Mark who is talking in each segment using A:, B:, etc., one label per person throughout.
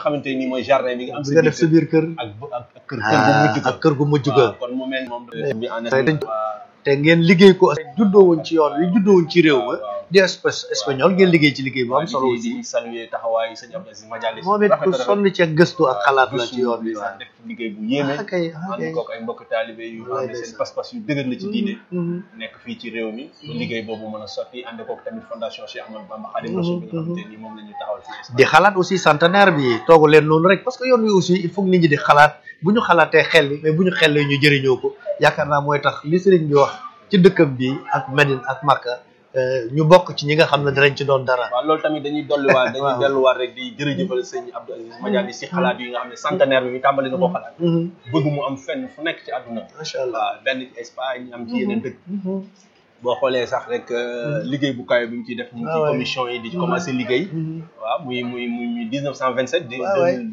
A: xamante ni mooy jardin bi nga am
B: bi nga def sa biir kër
A: ak bu- ak ak kër kër gu mujj
B: ak kër gu mujj ga
A: waaw kon mu mel moom bi en
B: dañ te ngeen liggéey ko juddoo woon ci yoon wi juddoo woon ci réew ma di espèce espagnol ngeen liggéey ci liggéey bu am solo aussi
A: di saluer taxawaayu sëñ Abdou Aziz Madialis
B: moom it ku sonn ci ak gëstu ak xalaat la ci yoon bi
A: sax
B: waaw
A: def liggéey bu yéeme
B: ah kay ah
A: ànd
B: kay
A: kook ay mbokk taalibe yu xam ne
B: Wallaay
A: seen
B: ndeysaan.
A: pas-pas yu dëgër la ci diine
B: Mhm.
A: nekk fii ci réew mi ba liggéey boobu mën a sotti ànd kook tamit fondation Cheikh Ahmadou Bamba Khadim Rassoul bi nga xamante ni moom la ñu taxawal fii Espagne.
B: di xalaat aussi centenaire bi toogu leen noonu rek parce que yoon wi aussi il faut que nit ñi di xalaat bu ñu xalaatee xel li mais bu ñu xellee ñu jëriñoo ko yaakaar naa mooy tax li sëriñ bi wax ci dëkkam bi ak Medine ak Makka euh, ñu bokk ci ñi nga xam ne dinañ ci doon dara
A: waaw loolu tamit dañuy dolliwaat dañuy
B: Waaw.
A: delluwaat rek di jërëjëfal sëñ Abdou Aziz Madialis si xalaat yi nga xam ne centenaire bi tàmbali na ko xalaat
B: Mhm.
A: bëgg mu am fenn fu nekk ci àdduna
B: macha allah
A: waaw benn ci Espagne am ci yeneen dëkk boo xoolee sax rek euh, liggéey bu kawe bi mu ciy def ñu ngi
B: Ah
A: ci
B: ouais.
A: commission yi di ci commencé liggéey waaw muy muy muy muy 1927 di
B: Ah ouais.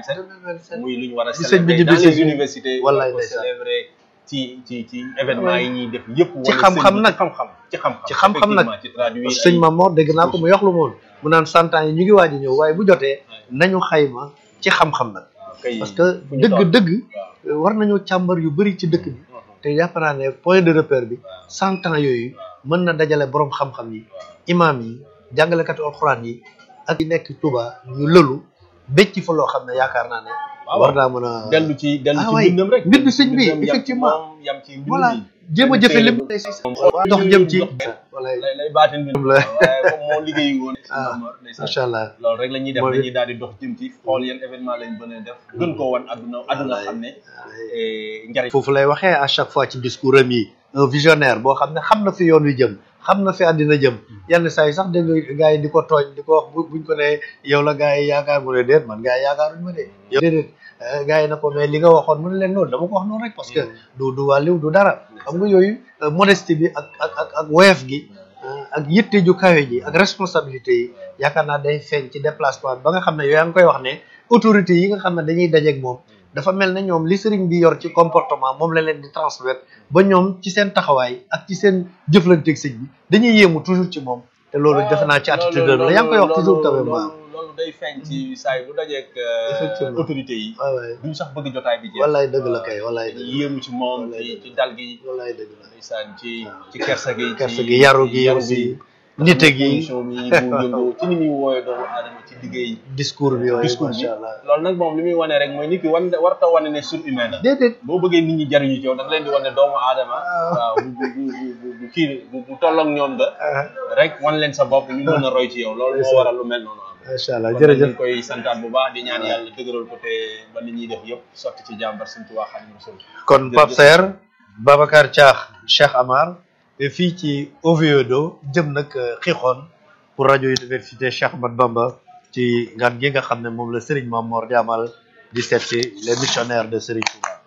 A: 2027 muy lu ñu war a
B: Di sëñ bi
A: célébrer dans
B: ñibbisi.
A: les universités
B: Wallaay
A: war ko
B: ndeysaan.
A: célébrer ci ci ci événement yi ñuy def yëpp
B: Ci
A: wane
B: xam-xam
A: sëñ bi
B: nag.
A: ci xam-xam ci xam-xam
B: Ci xam-xam nag.
A: effectivement, ci traduire
B: parce que sëñ
A: ay-
B: Mamor dégg naa ko mu yox lu moon mu naan cent ans yi ñu ngi waaj a ñëw waaye bu jotee nañu xayma ci xam-xam nag
A: kay
B: parce que
A: fu ñu toll.
B: dëgg-dëgg war nañoo càmbar yu bëri ci dëkk bi te jàpp naa ne point de repère bi cent ans yooyu mën na dajale borom xam-xam yi imam yi jàngalekatu alxuraan yi ak yi nekk Touba ñu lëlu becc fa loo xam ne yaakaar naa ne
A: waaw
B: war naa mën a
A: dellu ci dellu
B: Ah
A: ci
B: waay,
A: mbindam rek
B: mbindu sëñ bi,
A: Mbindam yam ci
B: effectivement.
A: moom, yam ci mbindu
B: voilà
A: mi.
B: jéem a jëfe lépp dox jëm ci
A: lay lay baatin bi
B: la.
A: waaye comme moo liggéey woon
B: Ah, macha allah
A: loolu rek la ñuy def
B: Moom it-
A: dañuy daal di dox jëm ci xool yan événement lañ mën a def gën koo wan adduna adduna xam ne eh, njariñ
B: foofu lay waxee à chaque fois ci discours am yi un visionnaire boo xam ne xam na fi yoon wi jëm xam na fi àddina jëm yenn saa yi sax dégg nga gars yi di ko tooñ di ko wax bu buñ ko ne yow la gars yi yaakaar mu ne déet man gars yi yaakaaruñ ma de yow déedéet eh, gars yi na ko mais li nga waxoon mu ne leen noonu dama ko wax noonu rek parce que du du wàlliw du dara xam nga yooyu euh, modestie bi ak ak ak ak woyof gi euh, ak yitte ju kawe ji ak responsabilité yi yaakaar naa day feeñ ci déplacement bi ba nga xam ne yow yaa ngi koy wax ne autorité yi nga xam ne dañuy dajeeg moom dafa mel ne ñoom li sëriñ bi yor ci comportement moom la leen di transmettre ba ñoom ci seen taxawaay ak ci seen jëflanteeg sëñ bi dañuy yéemu toujours ci moom te loolu defe naa ci attitude la yaa ngi koy wax toujours quand même waaw
A: loolu loolu day feeñ ci saa yi bu dajeek euh,
B: Effectivement.
A: autorité yi
B: waaw waay
A: duñ sax bëgg jotaay bi jeex
B: wallaay dëgg la kay wallaay dëgg
A: yéemu ci moom
B: Wallaay
A: ci
B: dëgg.
A: ci dal gi
B: wallaay dëgg la
A: ndeysaan ci ci kersa gi
B: kersa
A: ci-
B: gi yaru gi
A: yaru
B: aussi nite gi
A: position bi bu yëngoo ci ni muy wooyee doomu aadama ci liggéey
B: discours bi waaye
A: discours bi
B: macha allah
A: loolu nag moom li muy wane rek mooy nit ki wan warta wane ne surhumain la
B: déedéet
A: boo bëggee nit ñi jariñu ci yow da nga leen di wane doomu aadama waaw bu bu bu bu bu kii bu bu tolloog ñoom da
B: ah,
A: rek wan leen sa bopp ñu mën a roy ci yow loolu moo waral lu mel noonu am
B: macha allah
A: kon nag ñu
B: jërëjëf
A: ngi koy santaat bu baax di ñaan yàlla dëgëral ko te ba li ñuy def yëpp sotti ci jàmbar Sëñ Tuubaa Xaadimu Rasuul
B: kon Pape Saer Babacar Thiakh Cheikh Amar fii ci Oviedo jëm nag xixoon pour rajo université Cheikh Ahmad Bamba ci ngan gi nga xam ne moom la Serigne Mamor di amal di seet si les missionnaires de Serigne Touba.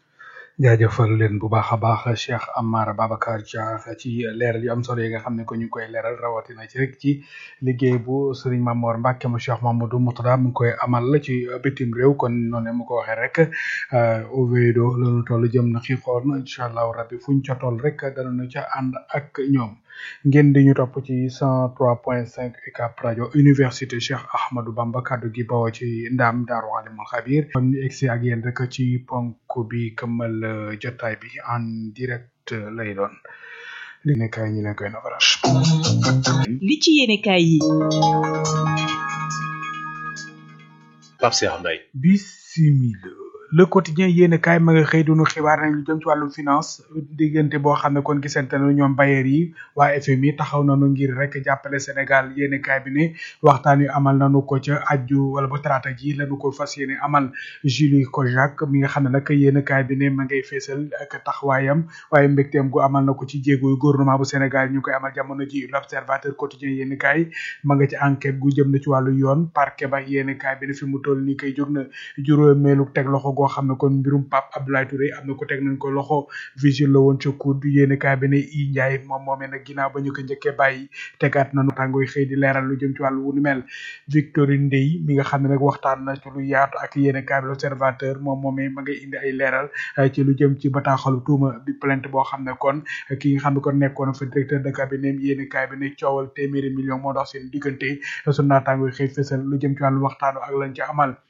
C: jaajëfal leen bu baax a baax Cheikh Amar Babacar Dia ci leeral yu am solo yi nga xam ne ko ñu ngi koy leeral rawatina ci rek ci liggéey bu Serigne Mamor Mbacke mu Cheikh Mamadou Moutada mu ngi koy amal ci bitim réew kon noonu mu ko waxee rek Oviedo loolu toll jëm na xiixoon incha allahu rabbi fuñ ca toll rek danañu ca ànd ak ñoom ngeen di ñu topp ci 103.5 UCAB rajo université Cheikh Ahmadou Bamba kaddu gi bawoo ci ndam Daaru Alimul Xabir kon ñu egsi ak yéen rek ci ponk bi këmmal euh, jotaay bi en direct euh, lay doon li nekk ñu leen koy nafaral
D: li ci yéenekaay yi
E: Pape Cheikh Mbaye
C: bisimila le quotidien yéen kaay ma nga xëy dunu xibaar nañ lu jëm ci wàllum finance diggante boo xam ne kon gisante na ñoom bailleur yi waa FMI taxaw nañu ngir rek jàppale Sénégal yéen kaay bi ne waxtaan yu amal nañu ko ca aju wala ba talaata ji lañu ko fas yéene amal Julie Kojak mi nga xam ne nag yéen kaay bi ne ma ngay feesal ak taxawaayam waaye mbégteem gu amal na ko ci jéego yu gouvernement bu Sénégal ñu koy amal jamono ji l'observateur quotidien yéen kaay ma nga ci enquête gu jëm na ci wàllu yoon parquet ba yéen kaay bi ne fi mu toll nii kay jóg na juróomeelu teg loxo goo xam ne kon mbirum Pape Abdoulaye Touré am na ko teg nañ ko loxo vigile la woon ca COUD yéen kaay bi ne i Ndiaye moom moomee nag ginnaaw ba ñu ko njëkkee bàyyi tegaat nañu tàngooy xëy di leeral lu jëm ci wàllu wu ni mel Victorine Ndeye mi nga xam ne nag waxtaan na ci lu yaatu ak yéen kaay bi l'observateur moom moomee ma ngay indi ay leeral ci lu jëm ci bataaxalu tuuma bi plainte boo xam ne kon ki nga xam ne kon nekkoon fa directeur de cabinet yéen kaay bi ne coowal téeméeri million moo dox seen diggante su naataangooy xëy fësal lu jëm ci wàllu waxtaanu ak lañ ci amal